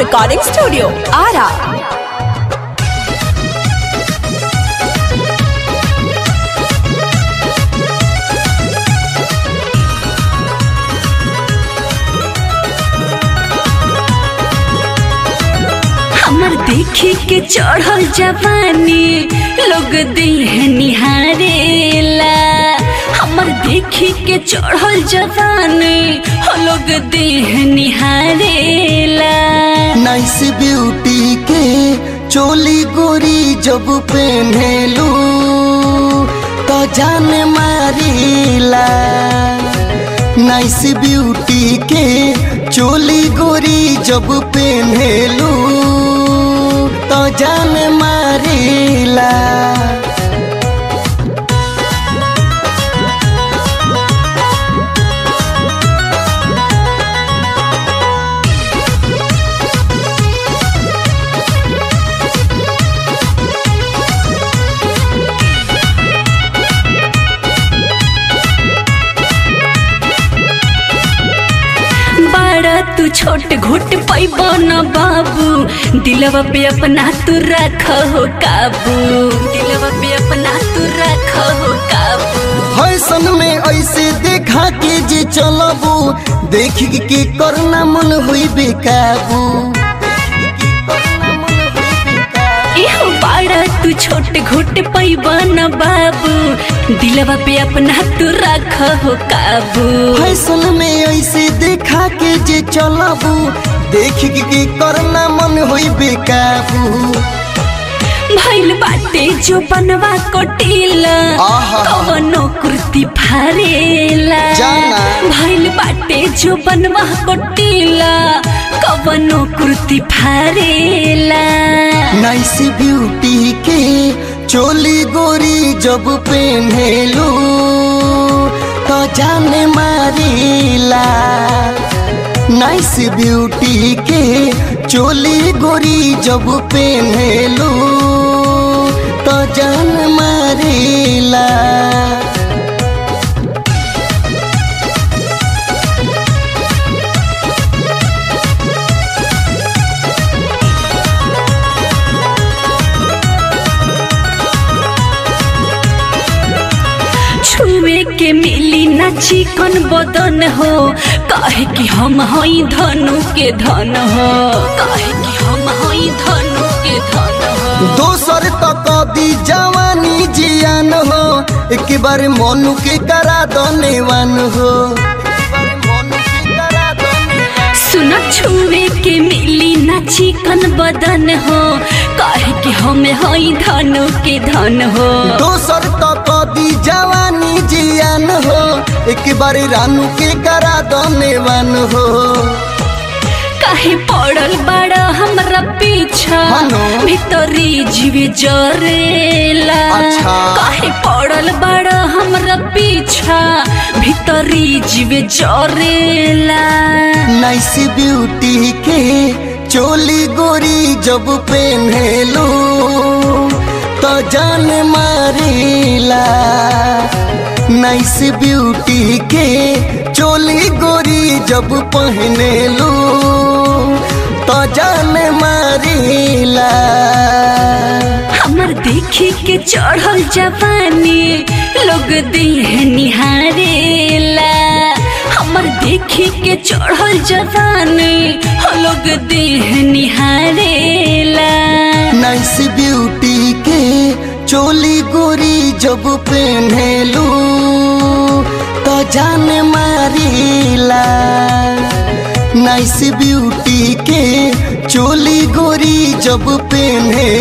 Recording Studio, Ara. हमर देखी के चढ़ल जवानी लोग देह निहारेला हमर देखी के चढ़ल जवानी हो लोग देह निहारेला नाइस ब्यूटी के चोली गोरी जब पहनेलू तो जान मारीला नाइस ब्यूटी के चोली गोरी जब पहनेलू तो जान मारीला बड़ा तू छोट घुट पैबो न बाबू दिलवा पे अपना तू रख हो काबू दिलवा पे अपना तू रख हो काबू फैशन में ऐसे देखा के जे चलबू देख के करना मन हुई बेकाबू एहो बाड़ा तू छोट घुट पैबो न बाबू दिलवा पे अपना तू रख हो काबू फैशन में ऐसे देखा के जे चलबू देख के करना मन हुई बेकाबू भइल बाटे जो बनवा कोटिला आहा। कवनो कुर्ती फारेला जाना। भइल बाटे जो बनवा कोटिला कवनो कुर्ती फारेला नाइस ब्यूटी के चोली गोरी जब पहनेलू तो जान मारीला नाइस ब्यूटी के चोली गोरी जब पहनेलू तो जान मारीला छुए के मिली ना चिकन बदन हो काहे कि हम हई धनु के धन हो काहे कि हम हई धनु के धन हो दोसर तक दी जवानी जियान हो एक बार मनु के करा दनेवान हो सुन छुए के मिली ना चिकन बदन हो काहे कि हम हई धनु के धन हो दोसर तक दी जवानी जियान हो एक बार रानू के करा दनेवान हो काहे पड़ल बड़ा हमरा पीछा हनो। भीतरी जीवे जरेला अच्छा। काहे पड़ल बड़ा हमरा पीछा भीतरी जीवे जरेला नाइस ब्यूटी के चोली गोरी जब पहनेलू तो जान मारीला नाइस ब्यूटी के चोली गोरी जब पहनेलू तो जान मारीला हमर देखी के चढ़ल जवानी लोग देह निहारेला हमर देखी के चढ़ल जवानी हो लोग देह निहारेला नाइस ब्यूटी के चोली गोरी जब पहनेलू तो जान मारीला नाइस ब्यूटी के चोली गोरी जब पहने